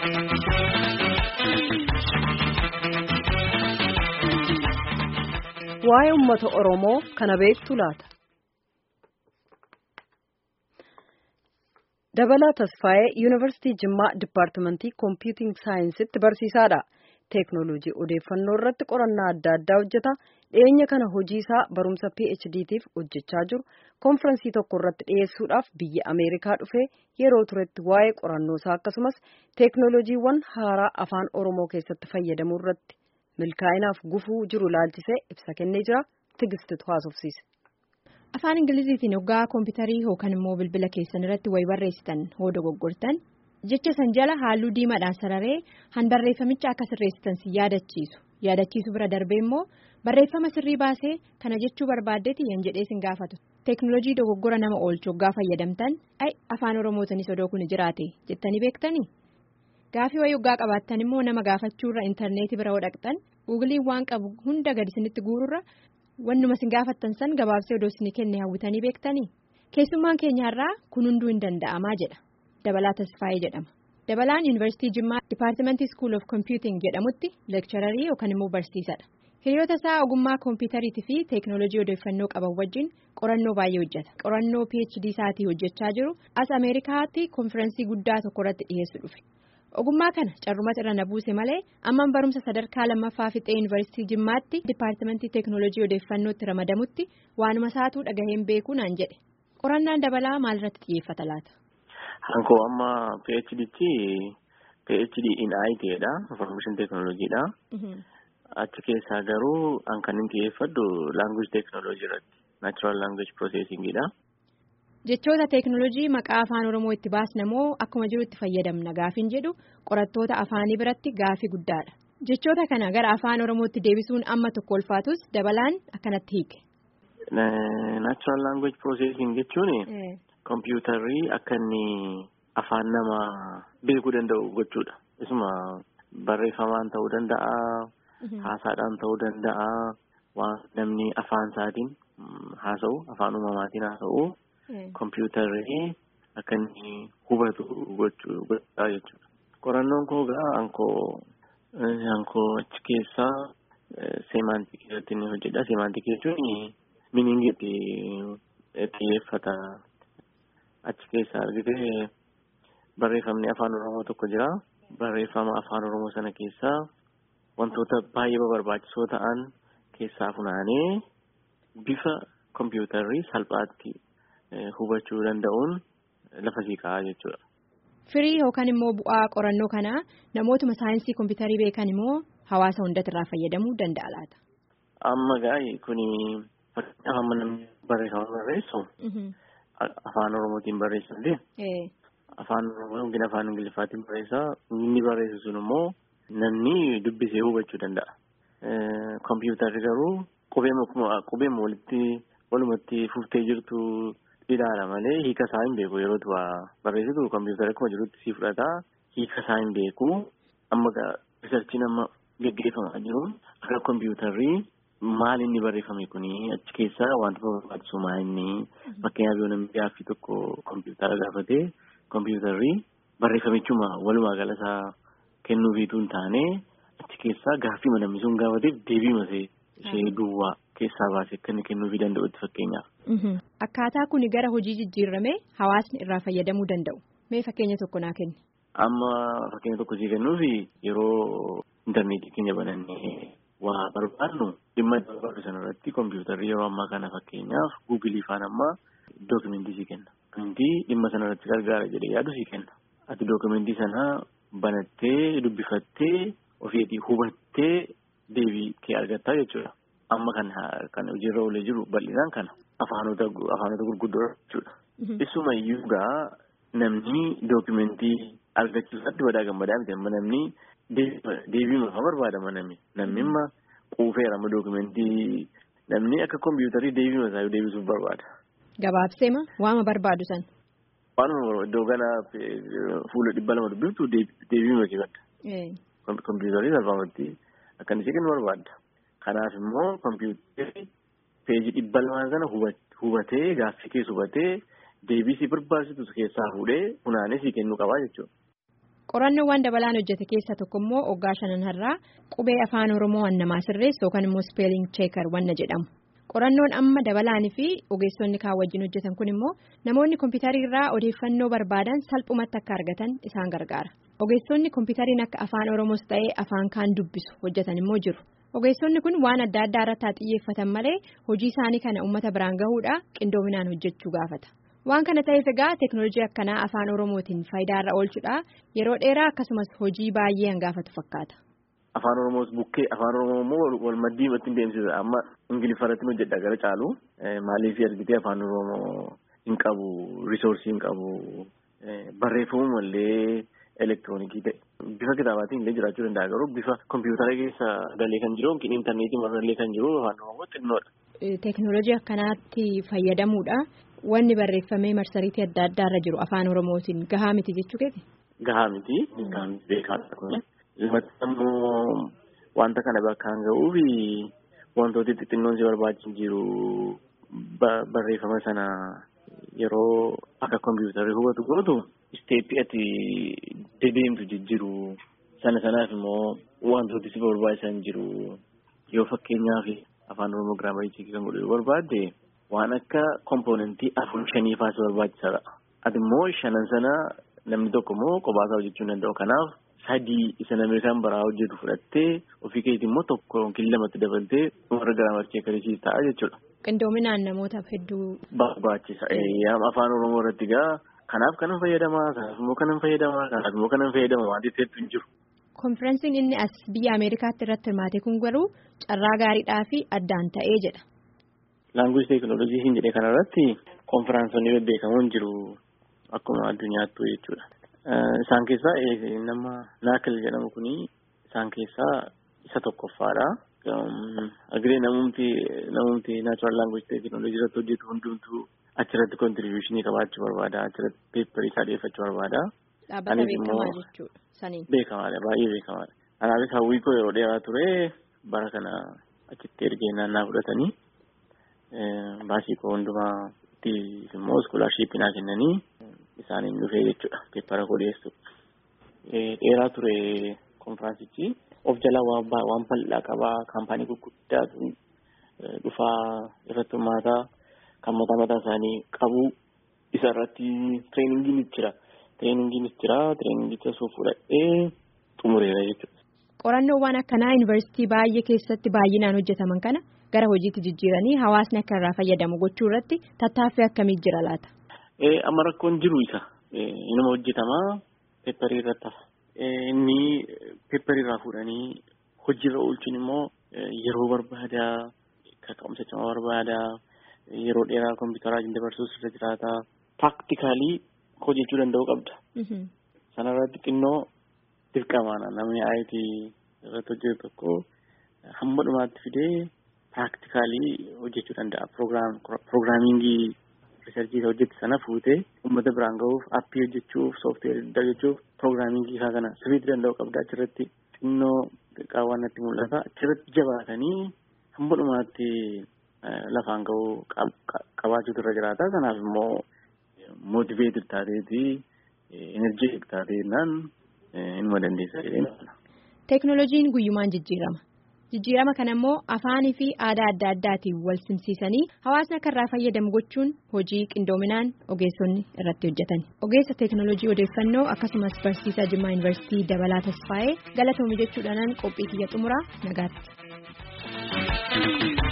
Waa'ee uummata Oromoo kana beektu laata? Dabalaa Tasfaayee Yuunivarsiitii Jimmaa Dipaartimentii Kompiiting Saayinsitti barsiisaadha. Teeknooloojii odeeffannoo irratti qorannaa adda addaa hojjeta. Dhiyeenya kana hojii isaa barumsa PHD'tiif hojjechaa jiru. Konfiraansii tokko irratti dhiyeessuudhaaf biyya Ameerikaa dhufee yeroo turetti waa'ee qorannoo isaa akkasumas teeknooloojiiwwan haaraa afaan Oromoo keessatti fayyadamuu irratti milkaa'inaaf gufuu jiru laalchisee ibsa kennee jira. Tigistitu haasofsiise. Afaan Ingiliziitiin hoggaa kompiitarii yookaan immoo bilbila keessan irratti wayi barreessitan hoo dogoggortan jecha san jala halluu diimaadhaan sararee han barreeffamicha akka sirreessitan si yaadachiisu yaadachiisu bira darbee immoo barreeffama sirrii baasee kana jechuu barbaaddeeti yan jedhee sin gaafatu teeknooloojii dogoggora nama oolchu hoggaa fayyadamtan ay afaan oromootinis odoo kun jiraate jettanii beektanii gaafii wayii hoggaa qabaattan immoo nama gaafachuurra intarneetii bira dhaqxan guugiliin waan qabu hunda gadi isinitti guururra. Wannuma sin gaafattan san gabaabsee odoo isin kenne hawwitanii beektanii keessummaan keenyaarraa kun hunduu hin danda'amaa jedha dabalaa tasfaayee jedhama dabalaan yuunivarsiitii jimmaa dipaartimentii school of computing jedhamutti leekchararii yookaan immoo barsiisadha hiriyoota isaa ogummaa kompiitariitii fi teeknooloojii odeeffannoo qaban wajjin qorannoo baay'ee hojjeta qorannoo phd isaatii hojjechaa jiru as ameerikaatti konfiraansii guddaa tokko irratti dhiyeessu dhufe. ogummaa kana carrumas irra na buuse malee amman barumsa sadarkaa lammaffaa fixee yuunivarsiitii jimmaatti dipaartimentii teeknooloojii odeeffannootti ramadamutti waanuma isaatuu dhagaheen beekuu naan jedhe qorannaan dabalaa maalirratti xiyyeeffata laata. Hankoo amma PHD'tti PHD in IT'dha information teeknooloojiidha. Achi keessaa garuu an kan inni xiyyeeffadhu language teeknooloojii irratti natural language processingidha. Jechoota teeknooloojii maqaa afaan Oromoo itti baasnamoo akkuma jirutti fayyadamna gaafin jedhu qorattoota afaanii biratti gaafii guddaadha. Jechoota kana gara afaan Oromootti deebisuun amma tokko ulfaatus dabalaan akkanatti hiike. Natural language processing jechuun kompiitarri akka inni afaan nama beekuu danda'u gochuudha. Isuma barreeffamaan ta'uu danda'a, haasaadhaan ta'uu danda'a, waan namni afaan isaatiin haasa'u, afaan uumamaatiin haasa'u. Kompiitarri akka inni hubatu gochuudha jechuudha. Qorannoon koo gaa ankoo achi keessaa seemantikii irratti inni hojjedha. Seemantikii jechuun miniingiitti xiyyeeffata. Achi keessaa argitee barreeffamni afaan Oromoo tokko jira. Barreeffama afaan Oromoo sana keessaa wantoota baay'ee barbaachisoo ta'an keessaa funaanee bifa kompiitarri salphaatti. hubachuu danda'uun lafa siiqaa jechuudha. Firii yookaan immoo bu'aa qorannoo kanaa namootuma saayinsii kompiitarii beekan immoo hawaasa hundatti irraa fayyadamuu danda'a laata. Amma gaa'e kuni fakkeenyaaf amma namni barreeffama barreessu afaan Oromootiin barreessullee afaan Oromoo yookiin afaan Ingiliffaatiin barreessaa inni barreessu sun immoo namni dubbisee hubachuu danda'a. Kompiitarri garuu qubeema walitti walumatti fuftee jirtu. Ilaala malee hiika isaa hin beeku yeroo tu'aa barreessitu kompiitara akkuma jirutti si fudhataa hiika isaa hin beeku amma riisarchiin amma geggeeffamaa jiru akka kompiitarri maal inni barreeffame kuni achi keessa wantoota barbaachisu maa inni fakkeenyaaf yoo namni gaaffii tokko kompiitara gaafatee kompiitarri barreeffamichuma walumaa galasaa kennuufiitu hin taane achi keessaa gaaffii namni sun gaafateef deebiima ishee duwwaa. keessaa baasee akka inni kennuufii danda'utti fakkeenyaaf. Akkaataa kuni gara hojii jijjiirramee hawaasni irraa fayyadamuu danda'u. Mee fakkeenya tokko naa kenni. Amma fakkeenya tokko sii kennuufi yeroo intarneetii keenya banannee waa barbaadnu dhimma barbaadu sanarratti kompiitarri yeroo ammaa kana fakkeenyaaf guugilii faan ammaa dookimentii sii kenna. Dookimentii dhimma sanarratti gargaara jedhee yaadu sii kenna. Ati dookimentii sana banattee dubbifattee ofiitii hubattee deebii kee argattaa jechuudha. Amma kan hojiirra oolee jiru bal'inaan kana afaanota gurguddoo jechuudha. Isuma iyyuu gaa namni dookimentii argachuusaatti badaa gammadaa miti amma namni deebiima haa barbaadama namni namni amma quufeera amma dookimentii namni akka kompiitarii deebiima isaa deebisuuf barbaada. Gabaabseema waama barbaadu san. Waanuma iddoo kana fuula dhibba lama dubbiftu deebiima kee badda. Kompiitarii salphaamatti akka inni kennu barbaadda. Kanaaf immoo kompiitarri peejii dhibba lamaa sana hubatee gaaffii keessa hubatee deebii si barbaachisu keessaa fuudhee funaanee si kennuu qabaa jechuudha. Qorannoowwan dabalaan hojjete keessa tokko immoo waggaa shanan har'aa qubee afaan Oromoo namaa sirreessu yookaan immoo speeling cheekar wanna jedhamu. Qorannoon amma dabalaanii fi ogeessonni kaan wajjin hojjetan kun immoo namoonni kompiitarii irraa odeeffannoo barbaadan salphumatti akka argatan isaan gargaara. Ogeessonni kompiitariin akka afaan Oromoos ta'ee afaan kaan dubbisu hojjetan immoo jiru. Ogeessonni kun waan adda addaa irratti haa xiyyeeffatan malee hojii isaanii kana uummata biraan gahuudhaa qindoominaan hojjechuu gaafata. Waan kana ta'eef egaa teeknooloojii akkanaa afaan Oromootiin faayidaa irra oolchuudhaa yeroo dheeraa akkasumas hojii baay'ee hangaafatu fakkaata. Afaan Oromoos bukkee afaan Oromoo immoo wal maddii ittiin deemsisa amma Ingiliffaratti hojjedha gara caalu maaliif argitee afaan Oromoo hin qabu risoorsii hin qabu barreeffamuu illee elektiroonikii ta'e bifa kitaabaatiin illee jiraachuu danda'a garuu bifa kompiitara keessa galee kan jiru yookiin intarneetii marallee kan jiru afaan Oromoo xinnoodha. Teeknooloojii akkanaatti fayyadamuudha. Wanni barreeffamee marsariitii adda addaa irra jiru afaan Oromootiin gahaa miti jechuu keeti? Gahaa miti. Gahaa miti beekaadha kun. Lamatti immoo wanta kana bakkaan ga'uuf wantooti xixinnoon si barbaachisu jiru barreeffama sana yeroo akka kompiitarri hubatu gootu isteeppii ati dedeemtu jijjiiru sana sanaaf immoo wantooti si barbaachisan jiru yoo fakkeenyaaf afaan oromoo giraamarii kan godhu yoo barbaadde waan akka kompoonentii afur shanii faas barbaachisaadha. Ati immoo shanan sana namni tokko immoo qophaa hojjechuu hin danda'u kanaaf. sadii isa namni isaan baraa hojjetu fudhattee ofii keetii immoo tokko yookiin lamatti dabaltee warra giraamarii cheekarisiis ta'a jechuudha. Qindoominaan namootaaf hedduu. Barbaachisa. Afaan Oromoo irratti gaa kanaaf kanan fayyadamaa kanaaf immoo kanan fayyadamaa kanaaf immoo kanan fayyadamaa wanti ta'etu hin jiru. Konfiraansiin inni as biyya Ameerikaatti irratti hirmaate kun garuu carraa gaariidhaa fi addaan ta'ee jedha. Laanguuji teekinooloojii hin jedhee kanarratti konfiraansonni bebbeekamoon jiru akkuma addunyaattuu jechuudha. Isaan keessaa nama naakil jedhamu kuni isaan keessaa isa tokkoffaadha. Agiree namumti namumti naachuraal laanguuji teekinooloojii irratti hojjetu hundumtuu achirratti kontiribiyuushinii qabaachuu barbaada. Achirratti peepparii isaa dhiyeeffachuu barbaada. Dhaabbata beekamaa jechuudha. Saniin. Beekamaadha baay'ee beekamaadha. Kanaafis hawwii koo yeroo dheeraa ture bara kana achitti ergee naannaa fudhatanii baasii koo hundumaa itti immoo iskoolashiippii naa kennanii. Isaaniin dhufee jechuudha peeppara koo dhiyeessu. Dheeraa ture konfiraansichi of jalaa waan bal'aa qabaa kaampaanii gurguddaatu dhufaa irratti hirmaataa kan mataa mataa isaanii qabu isa irratti tireeningiin jira. Tireeningiinis jira tireeningicha osoo fudhadhee xumureera jechuudha. Qorannoowwan akkanaa yuunivarsiitii baay'ee keessatti baay'inaan hojjetaman kana gara hojiitti jijjiiranii hawaasni akka irraa fayyadamu gochuu irratti tattaaffii akkamii jira laata? Amma rakkoon jiru isa inuma hojjetamaa peepparii irratti hafa. Inni peepparii irraa fuudhanii hojiirra oolchuun immoo yeroo barbaadaa kaka'umsa cimaa barbaadaa yeroo dheeraa kompiitaraa dabarsuus irra jiraataa paaktikaalii hojjechuu danda'uu qabda. Sanarratti xinnoo dirqamaadha namni IT irratti hojjetu tokko hamma dhumaatti fidee paaktikaalii hojjechuu danda'a. Piroogiraamingii. Riisarchii hojjette sana fuutee uummata biraan gahuuf aappii hojjechuuf soofteerii hojjechuuf piroogiraamingii isaa kana sirriitti danda'u qabda achirratti xinnoo qaawwan natti mul'ata achirratti jabaatanii hamma dhumaatti lafaan gahuu qabaachuutu irra jiraata kanaaf immoo mootiveetii taateetii enerjii taateennaan inuma dandeessa jedhee. Teeknooloojiin guyyumaan jijjiirama. Jijjiirama kana immoo afaanii fi aadaa adda addaatiin wal simsiisanii hawaasni akka irraa fayyadamu gochuun hojii qindoominaan ogeessonni irratti hojjetan. Ogeessa teeknooloojii odeeffannoo akkasumas barsiisaa Jimmaa Yuunivarsiitii Dabalaa Tasfaayee galatoomi jechuudhaan qophii kiyya xumuraa nagaatti.